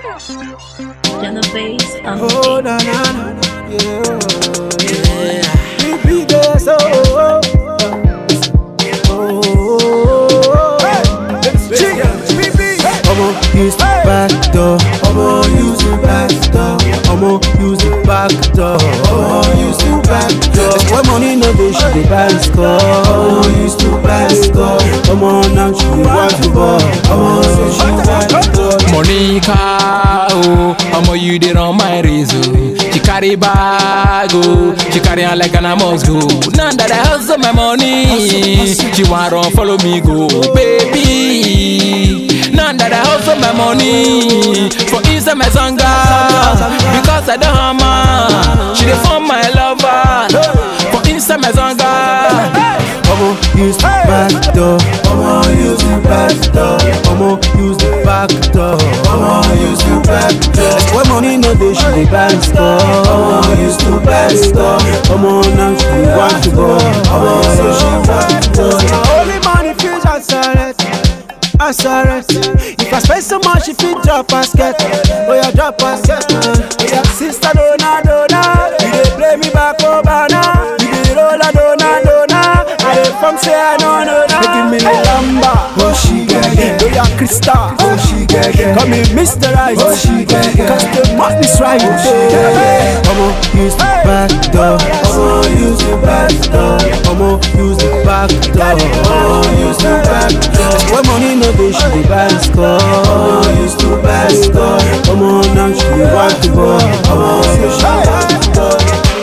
Genovese on the Oh, beat. na na na, na. yeah, yeah. We be there, so oh, oh, oh. Omo use the back door. Omo use the back door. Omo use the back door. Omo use the back door. When money no dey, she dey buy score. Omo use the back door. Omo now she dey want to ball. Omo say she want to ball. Monica, oh, omo you dey run my race, oh. She carry bag, oh, she carry am like an I must go. Now that I hustle my money, she wan run follow me go, baby. Now that I hustle my money for inside my sanga, because I don't hammer, she dey form my lover for inside my sanga. Omo use the back door. Omo use the back door. Omo use the back door. Omo use the back door. When money no dey, she dey buy store. Omo use the back door. Omo now she dey want to go. Omo say she want to go. Only money feels answer it. Answer it. If I spend so much, if you drop basket, oh yeah, drop basket. Oh yeah, sister dona dona, you dey play me back over now. You dey roll a dona dona. I dey from say I know no no. They give me the lamba, oh she get it. Oh yeah, Krista, oh she get it. Call me Mr. Right, oh she get it. Cause the money's right, oh she get it. Omo use the back door, omo use the back door, omo use the back door, omo use the back door. When money no dey, she dey buy score. Omo use the back door, omo now she dey want to go. Omo say she want to go.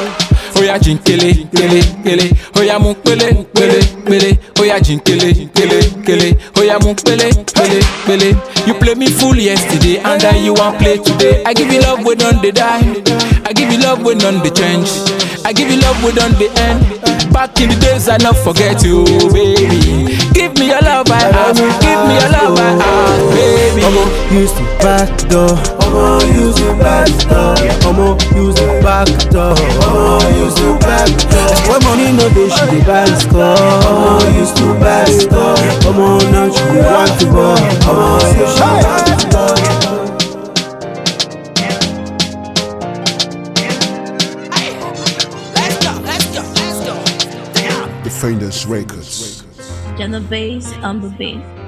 Oya jinkele, kele, kele. Oya mu pele, pele, pele. Oya jinkele, kele, kele. Oya mu pele, pele, pele. You play me full yesterday and then you want play today. I give you love we done the die. I give you love we done the change. I give you love we done the end. Back in the days I not forget you, baby. Give me your love I ask. Give me your love I ask, baby. Omo use the back door. Omo use the back door. Omo use the back door. Omo use the back door. When money no dey, she dey buy score. Omo use the back door. Omo now she dey want to go. Omo say she want to go. Defenders Records. Genovese on the beat.